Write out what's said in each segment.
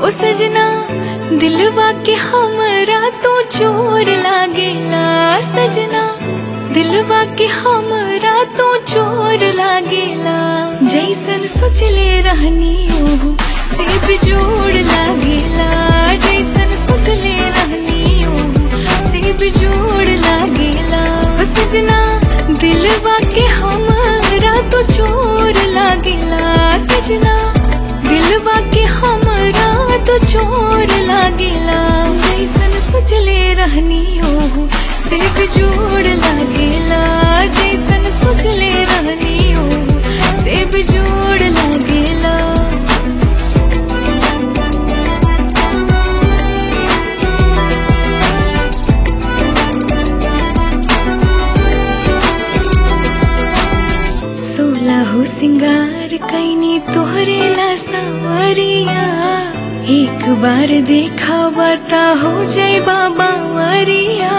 हो सजना दिलवा के हमरा तू चोर लागेला सजना दिलवा के हमरा तू चोर लागेला जैसन सोचले रहनी ओहू से बिजोड़ लागेला जैसन सोचले रहनी ओहू से बिजोड़ लागेला हो सजना दिलवा के हमरा तो चोर लागेला सजना दिलवा के हमरा तो चोर लागेला जैसन सोचले रहनी ओहू से बिजोड़ लागेला जैसन सोचले रहनी ओहू से बिजोड़ लागेला सोलह सिंगार कैनी तोहरे ला सवरिया एक बार देखा बता हो जय बाबा वरिया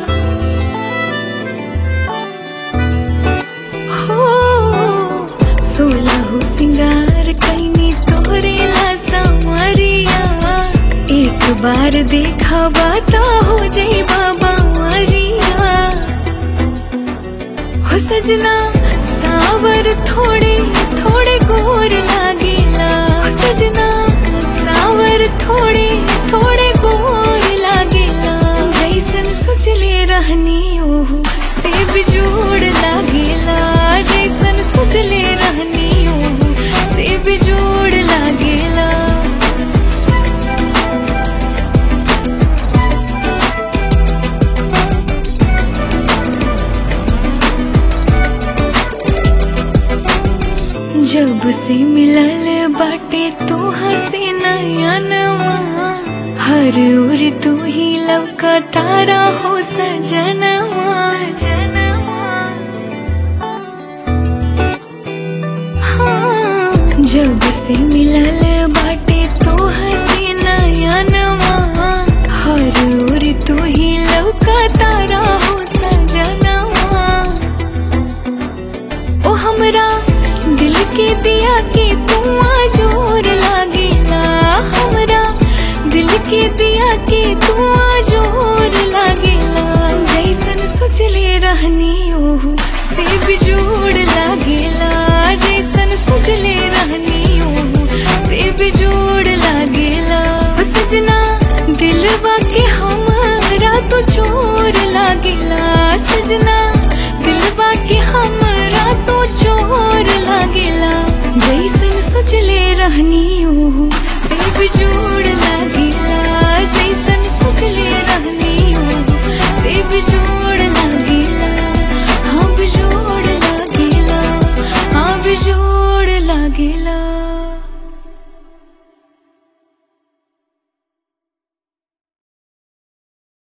हो सोलह सिंगार कैनी तोहरे ला सवरिया एक बार देखा बता हो जय बाबा वरिया हो सजना सावर थोड़े थोड़े गोर लागेला हो सजना सावर थोड़े थोड़े गोर लागेला जैसन सोचले रहनी ओहू से बिजोड़ लागेला जैसन सोचले रहनी ओहू से बिजोड़ लागेला जब से मिलल बाटे तू हसे नयनवा हर ओर तू ही लवका तारा हो सजनवा हाँ, जब से मिलल